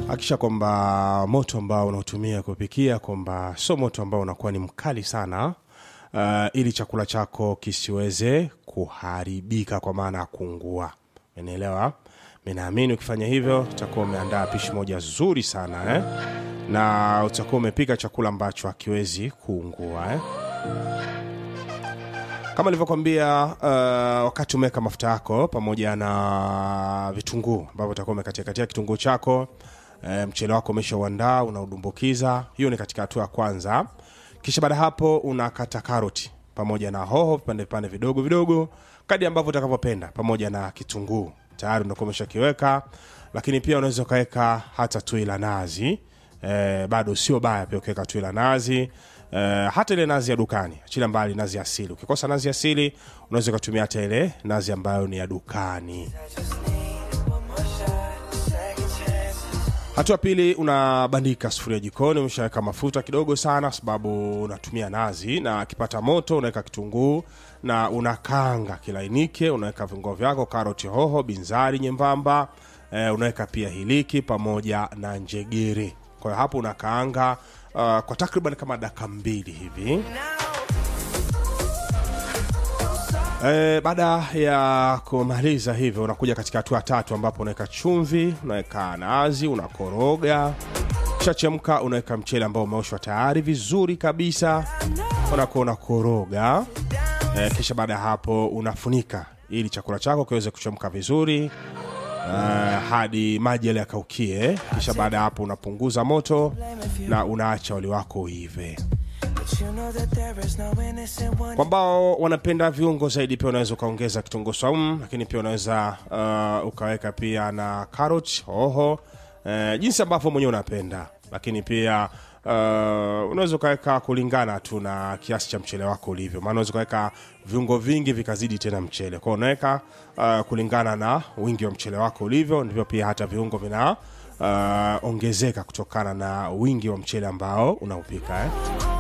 hakikisha kwamba moto ambao unaotumia kupikia kwamba sio moto ambao unakuwa ni mkali sana uh, ili chakula chako kisiweze kuharibika kwa maana ya kuungua umeelewa minaamini ukifanya hivyo utakuwa umeandaa pishi moja zuri sana eh? na utakuwa umepika chakula ambacho hakiwezi kuungua eh? kama nilivyokwambia uh, wakati umeweka mafuta yako pamoja na vitunguu ambavyo utakuwa umekatiakatia kitunguu chako e, mchele wako umeshauandaa unaudumbukiza hiyo ni katika hatua ya kwanza kisha baada ya hapo unakata karoti pamoja na hoho vipande vipande vidogo vidogo kadi ambavyo utakavyopenda pamoja na kitunguu tayari unakuwa umeshakiweka lakini pia unaweza ukaweka hata tui la nazi e, bado sio baya pia ukiweka tui la nazi Uh, hata ile nazi ya dukani achilia mbali nazi asili ukikosa nazi asili unaweza ukatumia hata ile nazi ambayo ni ya dukani hatua pili unabandika sufuria jikoni umeshaweka mafuta kidogo sana sababu unatumia nazi na akipata moto unaweka kitunguu na unakanga kilainike unaweka viungo vyako karoti hoho binzari nyembamba eh, unaweka pia hiliki pamoja na njegere kwa hiyo hapo unakaanga uh, kwa takriban kama dakika mbili hivi E, baada ya kumaliza hivyo unakuja katika hatua tatu ambapo unaweka chumvi unaweka nazi unakoroga shachemka unaweka mchele ambao umeoshwa tayari vizuri kabisa unakuwa unakoroga e, kisha baada ya hapo unafunika ili chakula chako kiweze kuchemka vizuri uh, hadi maji yale yakaukie kisha baada ya hapo unapunguza moto na unaacha wali wako uive kwa ambao wanapenda viungo zaidi pia unaweza ukaongeza kitunguu saumu lakini pia unaweza uh, ukaweka pia na carrot hoho uh, jinsi ambavyo mwenyewe unapenda lakini pia uh, unaweza ukaweka kulingana tu na kiasi cha mchele wako ulivyo maana unaweza ukaweka viungo vingi vikazidi tena mchele kwao unaweka uh, kulingana na wingi wa mchele wako ulivyo ndivyo pia hata viungo vina uh, ongezeka kutokana na wingi wa mchele ambao unaupika eh?